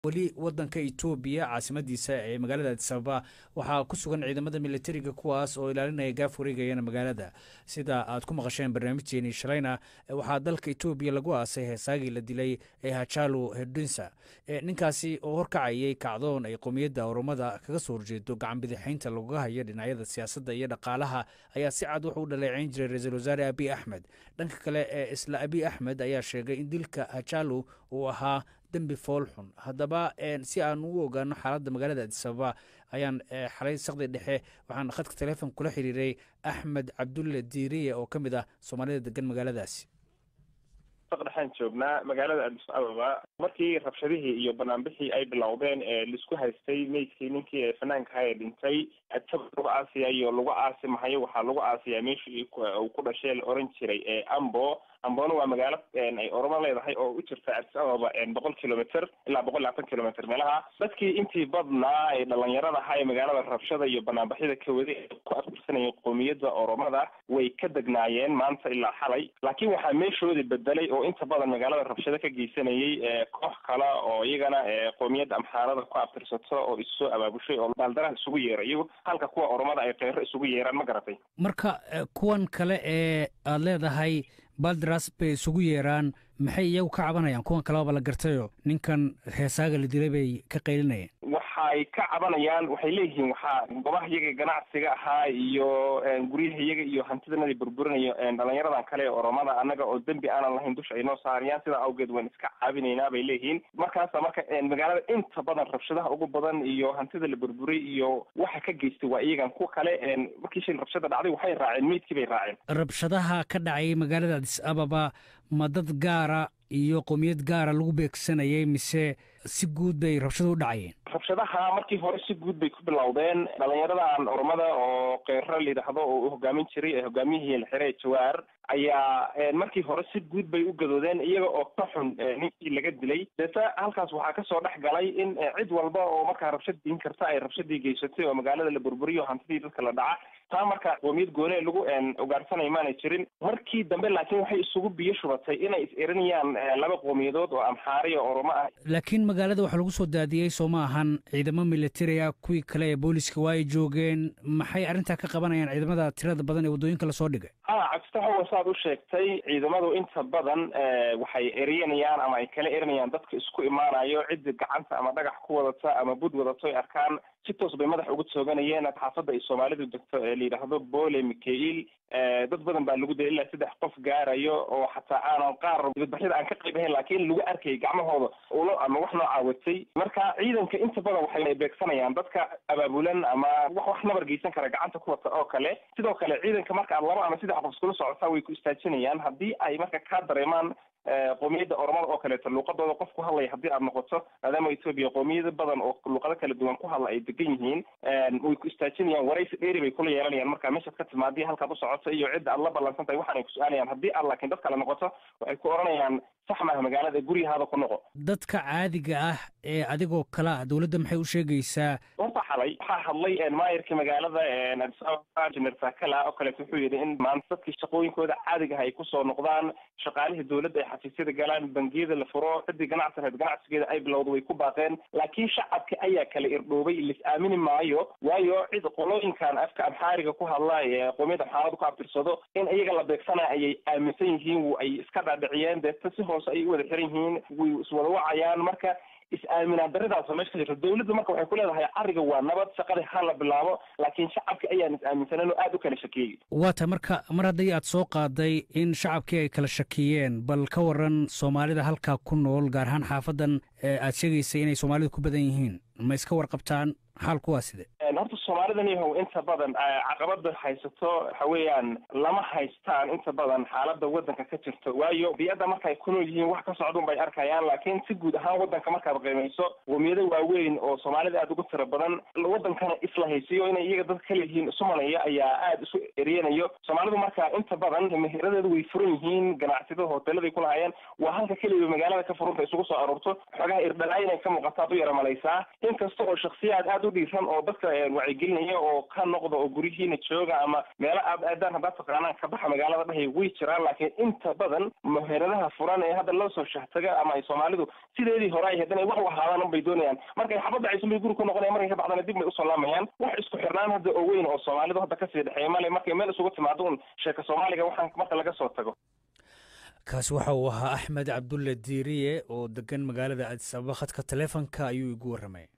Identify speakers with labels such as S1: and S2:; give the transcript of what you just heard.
S1: weli wadanka etoobiya caasimadiisa ee magaalada adisababa waxaa ku sugan ciidamada militariga kuwaas oo ilaalinaya gaaf wareegayana magaalada sida aad ku maqasheen barnaamijteeni shalayna waxaa dalka etoobiya lagu aasay heesaagii la dilay ee hajalu hedinsa ninkaasi oo horkacayay kacdoon ay qowmiyadda oromada kaga soo horjeedo gacan bidixaynta lagaga hayo dhinacyada siyaasadda iyo dhaqaalaha ayaa si cad wuxuu u dhaleeceyn jiray ra-iisul wasaare abiy axmed dhanka kale ee isla abiy axmed ayaa sheegay in dilka hajalu uu ahaa dembi foolxun haddaba si aan u ogaano xaaladda magaalada adisababa ayaan xalay sakdi dhexe waxaan khadka teleefon kula xiriiray axmed cabdulle diiriye oo ka mid ah soomaalida degan magaaladaasi
S2: dhexaan joognaa magaalada adis ababa markii rabshadihii iyo banaanbixii ay bilowdeen ee laisku haystay meydkii ninkii ee fanaankaha ee dhintay adisaba lagu aasiyayo lagu aasi mahayo waxaa lagu aasiyaa meeshii uu ku dhashee la oran jiray ee ambo ambona waa magaalo ay oromo leedahay oo u jirta adis ababa boqol kilomitr ilaa boqol labaatan kilomitr meelaha dadkii intii badnaa ee dhalinyarada ahaa ee magaalada rabshada iyo banaanbaxyada ka waday ee ku aftirsanayay qoomiyadda oromada way ka degnaayeen maanta ilaa xalay laakiin waxaa meeshoodii bedelay oo inta badan magaalada rabshado ka geysanayay koox kale oo iyagana qoomiyadda amxaarada ku aftirsato oo issoo abaabushay oo baaldaraha isugu yeera iyago halka kuwa oromada ay keyro isugu yeeraan ma garatay
S1: marka kuwan kale ee aada leedahay baldaras bay isugu yeeraan maxay iyagu ka cabanayaan kuwan kalebaba la gartayo ninkan heesaaga la dilay bay ka qaylinayeen
S2: waxay ka cabanayaan waxay leeyihiin waxaa goobaha iyaga ganacsiga ahaa iyo guryaha iyaga iyo hantidanadii burburinayo dhalinyaradan kale ee oromada annaga oo dembi aanan lahayn dusha ay noo saarayaan sidaa awgeed waan iska caabinaynaa bay leeyihiin markaasa marka magaalada inta badan rabshadaha ugu badan iyo hantida la burburay iyo waxa ka geystay waa iyagan kuwa kale markii shil rabshada dhacday waxay raaceen meydkii bay raaceen
S1: rabshadaha ka dhacay magaalada adis ababa ma dad gaara iyo qowmiyad gaara lagu beegsanayay mise si guud bay rabshadu u dhacayeen
S2: rabshadaha markii hore si guud bay ku bilowdeen dhalinyaradan oromada oo keyro layidhaahdo oo u hogaamin jiray ee hogaamiyihii la xire jawaar ayaa markii hore si guud bay u gadoodeen iyaga oo ka xun ninkii laga dilay deeta halkaas waxaa kasoo dhex galay in cid walba oo markaa rabshad diin karta ay rabshadii geysatay oo magaalada la burburiyo hantidii dadka la dhaca taa marka qoomiyad goone lagu ugaarsanay maanay jirin markii dambe laakiin waxay isugu biyo shubatay inay is erinayaan laba qoomiyadood oo amxaari oo oromo ah
S1: laakiin magaalada waxaa lagu soo daadiyey soo ma ahan ciidamo militari ah kuwii kale ee booliska waa ay joogeen maxay arrintaa ka qabanayaan ciidamada tirada badan ee waddooyinka lasoo dhigay
S2: ha cabditaxowa saad u sheegtay ciidamadu inta badan waxay erinayaan ama ay kala erinayaan dadka isku imaanayo cidda gacanta ama dhagax ku wadata ama bud wadato ay arkaan si toos bay madax uga tooganayeen xaafadda ay soomaalidu degto ee layidhaahdo bole mikail dad badan baa lagu dilay ilaa saddex qof gaarayo oo xataa aanan qaar dibadbaxyada aan ka qayb ahayn laakiin lagu arkayay gacmahooda ulo ama wax noocaa watay marka ciidanka inta badan waxay beegsanayaan dadka abaabulan ama wax wax nabar geysan kara gacanta ku wata oo kale sidoo kale ciidanka marka aad laba ama saddex qof iskula socotaa way ku istaajinayaan haddii ay marka kaa dareemaan qoomiyadda oromada oo kaleeto luuqadooda qof ku hadlaya haddii aad noqoto maadaama etoobiya qoomiyado badan oo luuqado kala duwan ku hadla ay degan yihiin way ku istaajinayaan waraysi dheeri bay kula yeelanayaan marka meeshaad ka timaadii halkaad u socoto iyo cidda aad la ballansan tahay waxaanay ku su-aalayaan haddii aad laakiin dad kale noqoto waxay ku oranayaan sax maaha magaalada guryahaada ku noqo
S1: dadka caadiga ah ee adigoo kale ah dowladda maxay u sheegaysaa
S2: horta xalay waxaa hadlay maayarka magaalada adis ababa jener sakala oo kaleeto wuxuu yidhi in maanta dadkii shaqooyinkooda caadiga ah ay kusoo noqdaan shaqaalihii dowladda ay xafiisyada galaan bangiyada la furo ciddii ganacsi reed ganacsigeeda ay bilowda way ku baaqeen laakiin shacabka ayaa kala irdhoobay lis aamini maayo waayo cid qolooyinkan afka amxaariga ku hadla ee qoomiyadda amxaarada ku abtirsado in iyaga la beegsanaya ayay aaminsan yihiin ay iska dhaadhiciyeen deeta si hoose ayay u wada xiran yihiin way iswada wacayaan marka is-aaminaan daradaasoo meesha ka jirto dowladda marka waxay ku leedahay ariga waa nabad shaqadii ha la bilaabo laakiin shacabka ayaan is-aaminsanan oo aada u kala shakiyey
S1: waata marka mar haddii aad soo qaaday in shacabkii ay kala shakiyeen bal ka waran soomaalida halkaa ku nool gaar ahaan xaafadan aad sheegaysay inay soomaalida ku badan yihiin ma iska warqabtaan xaalku waa side
S2: horta soomaalidan yahow inta badan caqabada haysato waxa weeyaan lama haystaan inta badan xaalada wadanka ka jirto waayo biyadda markaay ku nool yihiin wax ka socdun bay arkayaan laakiin si guud ahaan wadanka markaad qiimayso qoomiyado waaweyn oo soomaalida aada ugu tira badan wadankana isla haysiyo inay iyaga dad kale yihiin isumanaya ayaa aada isu eriyanayo soomaalidu marka inta badan meheradeedu way furan yihiin ganacsiyada hoteeladay ku lahaayeen waa halka keliya magaalada ka furunta isugu soo aroorto xogaha irdhalaa inay ka muuqataad u yara malaysaa inkasta oo shaksiyaad aada u dhiiran oo dadka wacyigelinaya oo ka noqda oo guryihiina jooga ama meelo aad aadaan haddaad taqaanaan ka baxa magaalada dhahay way jiraan laakiin inta badan meheradaha furan ee hadda loo soo shahtaga ama ay soomaalidu sideedii hore ay hadan ay wax u ahaadaan unbay doonayaan markay xabad dhacayso bay guri ku noqonaya markay ka baxdana dib bay usoo laamayaan wax isku xirnaan hadda oo weyn oo soomaalidu hadda kasii dhexeeya male markay meel isugu timaado un sheeka soomaaliga waxaan marka laga soo tago
S1: kaasi waxa uu ahaa axmed cabdulle diiriye oo degan magaalada addis ababa khadka taleefonka ayuu igu warramay